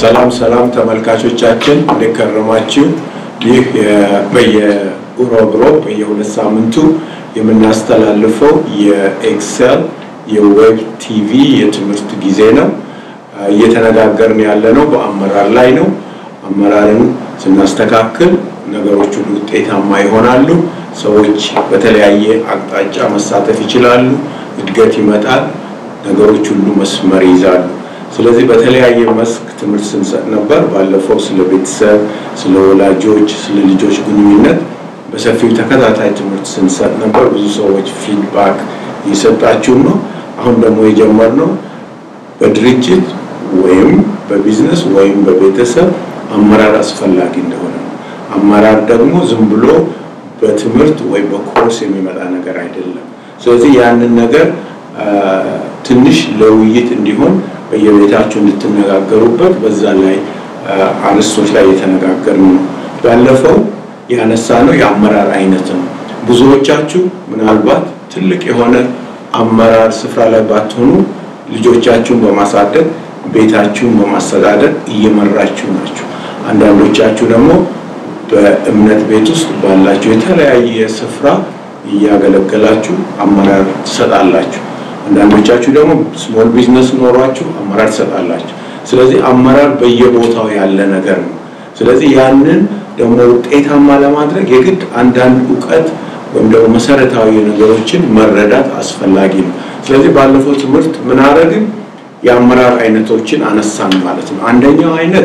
ሰላም ሰላም ተመልካቾቻችን እንደከረማችሁ። ይህ በየሮብ ሮብ በየሁለት ሳምንቱ የምናስተላልፈው የኤክሰል የዌብ ቲቪ የትምህርት ጊዜ ነው። እየተነጋገርን ያለ ነው በአመራር ላይ ነው። አመራርን ስናስተካክል ነገሮች ሁሉ ውጤታማ ይሆናሉ። ሰዎች በተለያየ አቅጣጫ መሳተፍ ይችላሉ። እድገት ይመጣል። ነገሮች ሁሉ መስመር ይይዛሉ። ስለዚህ በተለያየ መስክ ትምህርት ስንሰጥ ነበር። ባለፈው ስለ ቤተሰብ፣ ስለ ወላጆች፣ ስለ ልጆች ግንኙነት በሰፊው ተከታታይ ትምህርት ስንሰጥ ነበር። ብዙ ሰዎች ፊድባክ እየሰጣችሁ ነው። አሁን ደግሞ የጀመርነው በድርጅት ወይም በቢዝነስ ወይም በቤተሰብ አመራር አስፈላጊ እንደሆነ ነው። አመራር ደግሞ ዝም ብሎ በትምህርት ወይም በኮርስ የሚመጣ ነገር አይደለም። ስለዚህ ያንን ነገር ትንሽ ለውይይት እንዲሆን በየቤታችሁ እንድትነጋገሩበት በዛ ላይ አርዕስቶች ላይ የተነጋገርን ነው። ባለፈው ያነሳ ነው የአመራር አይነት ነው። ብዙዎቻችሁ ምናልባት ትልቅ የሆነ አመራር ስፍራ ላይ ባትሆኑ ልጆቻችሁን በማሳደግ ቤታችሁን በማስተዳደር እየመራችሁ ናችሁ። አንዳንዶቻችሁ ደግሞ በእምነት ቤት ውስጥ ባላችሁ የተለያየ ስፍራ እያገለገላችሁ አመራር ትሰጣላችሁ። አንዳንዶቻችሁ ደግሞ ስሞል ቢዝነስ ኖሯችሁ አመራር ትሰጣላችሁ። ስለዚህ አመራር በየቦታው ያለ ነገር ነው። ስለዚህ ያንን ደግሞ ውጤታማ ለማድረግ የግድ አንዳንድ እውቀት ወይም ደግሞ መሰረታዊ ነገሮችን መረዳት አስፈላጊ ነው። ስለዚህ ባለፈው ትምህርት ምን አደረግን? የአመራር አይነቶችን አነሳን ማለት ነው። አንደኛው አይነት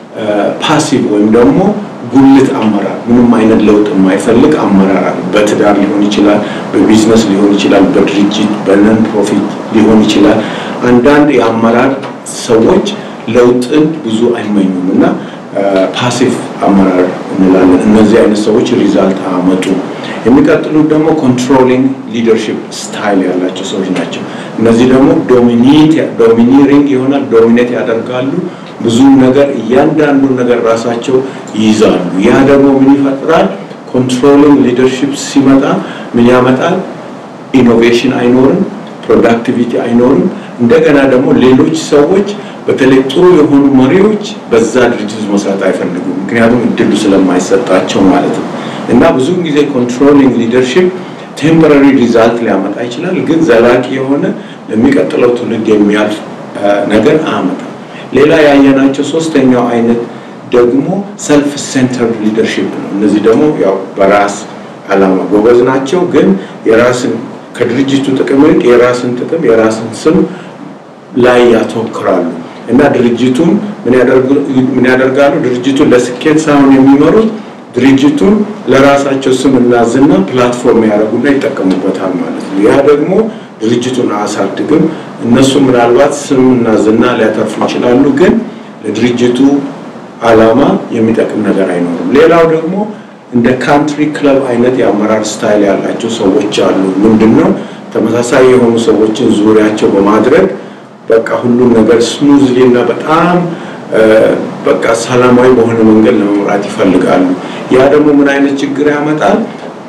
ፓሲቭ ወይም ደግሞ ጉልት አመራር፣ ምንም አይነት ለውጥ የማይፈልግ አመራር አለ። በትዳር ሊሆን ይችላል፣ በቢዝነስ ሊሆን ይችላል፣ በድርጅት በነን ፕሮፊት ሊሆን ይችላል። አንዳንድ የአመራር ሰዎች ለውጥን ብዙ አይመኙም እና ፓሲቭ አመራር እንላለን። እነዚህ አይነት ሰዎች ሪዛልት አመጡ። የሚቀጥሉት ደግሞ ኮንትሮሊንግ ሊደርሺፕ ስታይል ያላቸው ሰዎች ናቸው። እነዚህ ደግሞ ዶሚኒሪንግ ይሆናል፣ ዶሚኔት ያደርጋሉ። ብዙ ነገር እያንዳንዱን ነገር ራሳቸው ይይዛሉ። ያ ደግሞ ምን ይፈጥራል? ኮንትሮሊንግ ሊደርሺፕ ሲመጣ ምን ያመጣል? ኢኖቬሽን አይኖርም፣ ፕሮዳክቲቪቲ አይኖርም። እንደገና ደግሞ ሌሎች ሰዎች በተለይ ጥሩ የሆኑ መሪዎች በዛ ድርጅት መስራት አይፈልጉም፣ ምክንያቱም እድሉ ስለማይሰጣቸው ማለት ነው። እና ብዙውን ጊዜ ኮንትሮሊንግ ሊደርሺፕ ቴምፖራሪ ሪዛልት ሊያመጣ ይችላል፣ ግን ዘላቂ የሆነ ለሚቀጥለው ትውልድ የሚያልፍ ነገር አያመጣም። ሌላ ያየናቸው ሶስተኛው አይነት ደግሞ ሰልፍ ሴንተርድ ሊደርሺፕ ነው። እነዚህ ደግሞ ያው በራስ አላማ ጎበዝ ናቸው፣ ግን የራስን ከድርጅቱ ጥቅም ይልቅ የራስን ጥቅም የራስን ስም ላይ ያተኩራሉ እና ድርጅቱን ምን ያደርጋሉ? ድርጅቱን ለስኬት ሳይሆን የሚመሩት ድርጅቱን ለራሳቸው ስም እና ዝና ፕላትፎርም ያደርጉና ይጠቀሙበታል ማለት ነው። ያ ደግሞ ድርጅቱን አያሳድግም። እነሱ ምናልባት ስም እና ዝና ሊያተርፉ ይችላሉ፣ ግን ለድርጅቱ አላማ የሚጠቅም ነገር አይኖርም። ሌላው ደግሞ እንደ ካንትሪ ክለብ አይነት የአመራር ስታይል ያላቸው ሰዎች አሉ። ምንድን ነው ተመሳሳይ የሆኑ ሰዎችን ዙሪያቸው በማድረግ በቃ ሁሉም ነገር ስሙዝሊ እና በጣም በቃ ሰላማዊ በሆነ መንገድ ለመምራት ይፈልጋሉ። ያ ደግሞ ምን አይነት ችግር ያመጣል?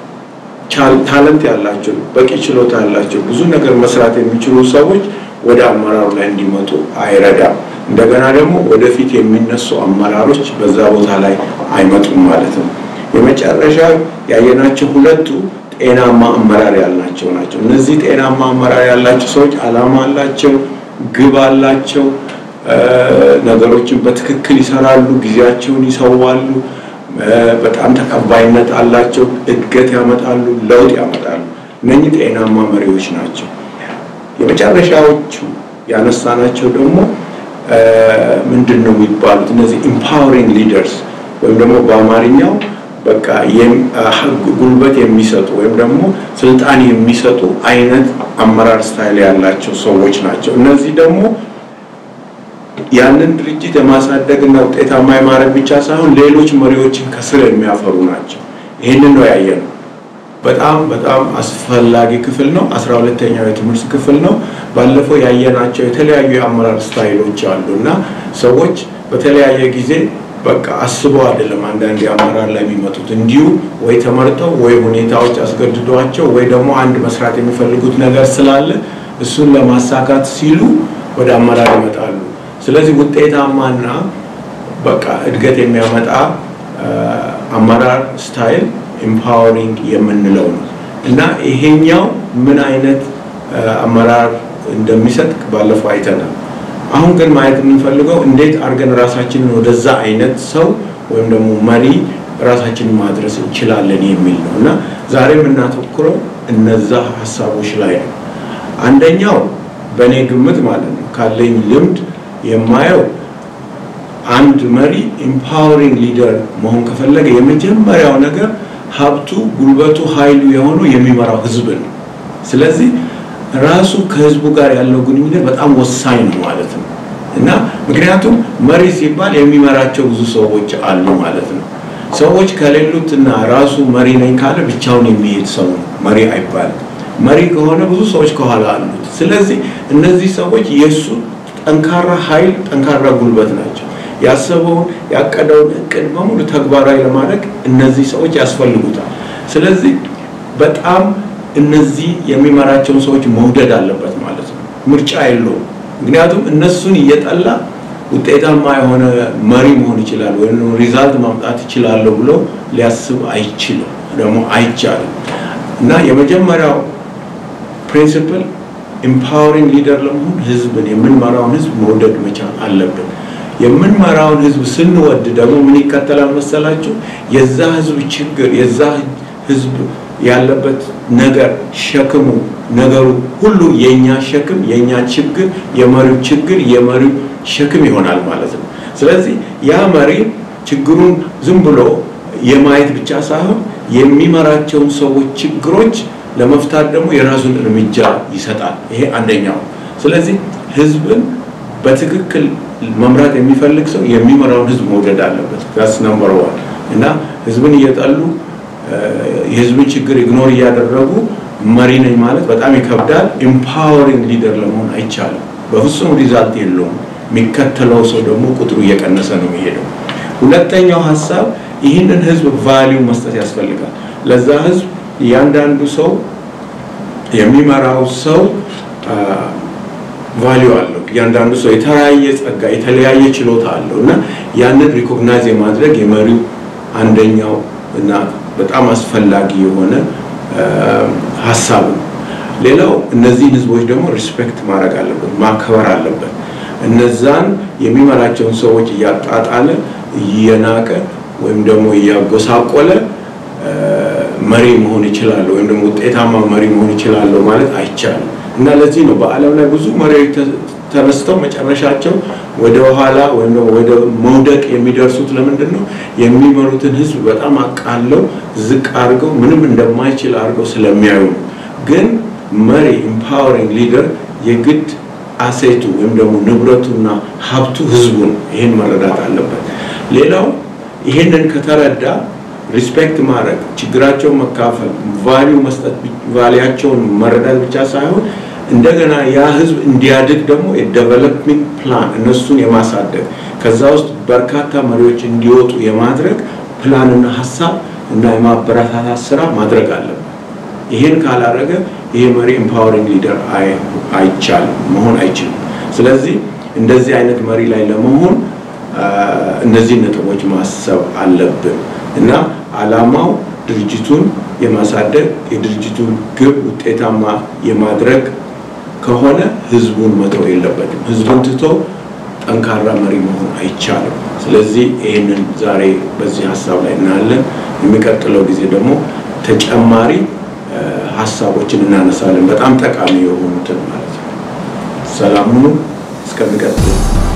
ታለንት ያላቸው በቂ ችሎታ ያላቸው ብዙ ነገር መስራት የሚችሉ ሰዎች ወደ አመራሩ ላይ እንዲመጡ አይረዳም። እንደገና ደግሞ ወደፊት የሚነሱ አመራሮች በዛ ቦታ ላይ አይመጡም ማለት ነው። የመጨረሻ ያየናቸው ሁለቱ ጤናማ አመራር ያልናቸው ናቸው። እነዚህ ጤናማ አመራር ያላቸው ሰዎች አላማ አላቸው፣ ግብ አላቸው፣ ነገሮችን በትክክል ይሰራሉ፣ ጊዜያቸውን ይሰዋሉ፣ በጣም ተቀባይነት አላቸው፣ እድገት ያመጣሉ፣ ለውጥ ያመጣሉ። እነኚህ ጤናማ መሪዎች ናቸው። የመጨረሻዎቹ ያነሳናቸው ደግሞ ምንድን ነው የሚባሉት? እነዚህ ኢምፓወሪንግ ሊደርስ ወይም ደግሞ በአማርኛው በቃ ጉልበት የሚሰጡ ወይም ደግሞ ስልጣን የሚሰጡ አይነት አመራር ስታይል ያላቸው ሰዎች ናቸው። እነዚህ ደግሞ ያንን ድርጅት የማሳደግ እና ውጤታማ የማድረግ ብቻ ሳይሆን ሌሎች መሪዎችን ከስር የሚያፈሩ ናቸው። ይህንን ነው ያየነው። በጣም በጣም አስፈላጊ ክፍል ነው። አስራ ሁለተኛው የትምህርት ክፍል ነው። ባለፈው ያየናቸው የተለያዩ የአመራር ስታይሎች አሉ እና ሰዎች በተለያየ ጊዜ በቃ አስበው አይደለም አንዳንድ የአመራር ላይ የሚመጡት እንዲሁ ወይ ተመርጠው ወይ ሁኔታዎች አስገድዷቸው ወይ ደግሞ አንድ መስራት የሚፈልጉት ነገር ስላለ እሱን ለማሳካት ሲሉ ወደ አመራር ይመጣሉ። ስለዚህ ውጤታማና በቃ እድገት የሚያመጣ አመራር ስታይል ኤምፓወሪንግ የምንለው ነው እና ይሄኛው ምን አይነት አመራር እንደሚሰጥ ባለፈው አይተናል። አሁን ግን ማየት የምንፈልገው እንዴት አድርገን ራሳችንን ወደዛ አይነት ሰው ወይም ደግሞ መሪ ራሳችንን ማድረስ እንችላለን የሚል ነው እና ዛሬ የምናተኩረው እነዛ ሀሳቦች ላይ ነው። አንደኛው በእኔ ግምት ማለት ነው ካለኝ ልምድ የማየው አንድ መሪ ኤምፓወሪንግ ሊደር መሆን ከፈለገ የመጀመሪያው ነገር ሀብቱ፣ ጉልበቱ፣ ኃይሉ የሆነው የሚመራው ህዝብ ነው። ስለዚህ ራሱ ከህዝቡ ጋር ያለው ግንኙነት በጣም ወሳኝ ነው ማለት ነው እና ምክንያቱም መሪ ሲባል የሚመራቸው ብዙ ሰዎች አሉ ማለት ነው። ሰዎች ከሌሉት እና ራሱ መሪ ነኝ ካለ ብቻውን የሚሄድ ሰው ነው መሪ አይባልም። መሪ ከሆነ ብዙ ሰዎች ከኋላ አሉት። ስለዚህ እነዚህ ሰዎች የእሱ ጠንካራ ኃይል፣ ጠንካራ ጉልበት ናቸው። ያሰበውን ያቀደውን እቅድ በሙሉ ተግባራዊ ለማድረግ እነዚህ ሰዎች ያስፈልጉታል። ስለዚህ በጣም እነዚህ የሚመራቸውን ሰዎች መውደድ አለበት ማለት ነው። ምርጫ የለውም። ምክንያቱም እነሱን እየጠላ ውጤታማ የሆነ መሪ መሆን ይችላል ወይም ሪዛልት ማምጣት ይችላለሁ ብሎ ሊያስብ አይችልም፣ ደግሞ አይቻልም። እና የመጀመሪያው ፕሪንሲፕል ኤምፓወሪንግ ሊደር ለመሆን ህዝብን የምንመራውን ህዝብ መውደድ መቻል አለብን። የምንመራውን ህዝብ ስንወድ ደግሞ ምን ይከተላል መሰላችሁ? የዛ ህዝብ ችግር የዛ ህዝብ ያለበት ነገር ሸክሙ ነገሩ ሁሉ የኛ ሸክም የኛ ችግር የመሪው ችግር የመሪው ሸክም ይሆናል ማለት ነው። ስለዚህ ያ መሪ ችግሩን ዝም ብሎ የማየት ብቻ ሳይሆን የሚመራቸውን ሰዎች ችግሮች ለመፍታት ደግሞ የራሱን እርምጃ ይሰጣል። ይሄ አንደኛው። ስለዚህ ህዝብን በትክክል መምራት የሚፈልግ ሰው የሚመራውን ህዝብ መውደድ አለበት። ጋስ ነምበር ዋን እና ህዝብን እየጠሉ የህዝብን ችግር ኢግኖር እያደረጉ መሪ ነኝ ማለት በጣም ይከብዳል። ኤምፓወሪንግ ሊደር ለመሆን አይቻልም። በፍጹም ሪዛልት የለውም። የሚከተለው ሰው ደግሞ ቁጥሩ እየቀነሰ ነው የሚሄደው። ሁለተኛው ሀሳብ ይህንን ህዝብ ቫሊዩ መስጠት ያስፈልጋል። ለዛ ህዝብ እያንዳንዱ ሰው የሚመራው ሰው ቫሊዩ አለው። እያንዳንዱ ሰው የተለያየ ጸጋ፣ የተለያየ ችሎታ አለው እና ያንን ሪኮግናይዝ የማድረግ የመሪው አንደኛው እና በጣም አስፈላጊ የሆነ ሀሳብ ነው። ሌላው እነዚህን ህዝቦች ደግሞ ሪስፔክት ማድረግ አለበት፣ ማክበር አለበት። እነዛን የሚመራቸውን ሰዎች እያጣጣለ እየናቀ ወይም ደግሞ እያጎሳቆለ መሪ መሆን ይችላለሁ ወይም ደግሞ ውጤታማ መሪ መሆን ይችላለሁ ማለት አይቻልም። እና ለዚህ ነው በዓለም ላይ ብዙ መሪዎች ተነስተው መጨረሻቸው ወደ ኋላ ወይም ደግሞ ወደ መውደቅ የሚደርሱት ለምንድን ነው? የሚመሩትን ህዝብ በጣም አቃለው ዝቅ አድርገው ምንም እንደማይችል አድርገው ስለሚያዩ ነው። ግን መሪ ኢምፓወሪንግ ሊደር የግድ አሴቱ ወይም ደግሞ ንብረቱና ሀብቱ ህዝቡ ነው። ይህን መረዳት አለበት። ሌላው ይህንን ከተረዳ ሪስፔክት ማድረግ፣ ችግራቸውን መካፈል፣ ቫሊዩ መስጠት፣ ቫሊያቸውን መረዳት ብቻ ሳይሆን እንደገና ያ ህዝብ እንዲያድግ ደግሞ የዴቨሎፕሚንግ ፕላን እነሱን የማሳደግ ከዛ ውስጥ በርካታ መሪዎች እንዲወጡ የማድረግ ፕላንና ሀሳብ እና የማበረታታት ስራ ማድረግ አለበት። ይህን ካላደረገ ይሄ መሪ ኤምፓወሪንግ ሊደር አይቻልም፣ መሆን አይችልም። ስለዚህ እንደዚህ አይነት መሪ ላይ ለመሆን እነዚህ ነጥቦች ማሰብ አለብን እና አላማው ድርጅቱን የማሳደግ የድርጅቱን ግብ ውጤታማ የማድረግ ከሆነ ህዝቡን መተው የለበትም። ህዝቡን ትቶ ጠንካራ መሪ መሆን አይቻልም። ስለዚህ ይህንን ዛሬ በዚህ ሀሳብ ላይ እናያለን። የሚቀጥለው ጊዜ ደግሞ ተጨማሪ ሀሳቦችን እናነሳለን፣ በጣም ጠቃሚ የሆኑትን ማለት ነው። ሰላም ሁኑ። እስከሚቀጥለው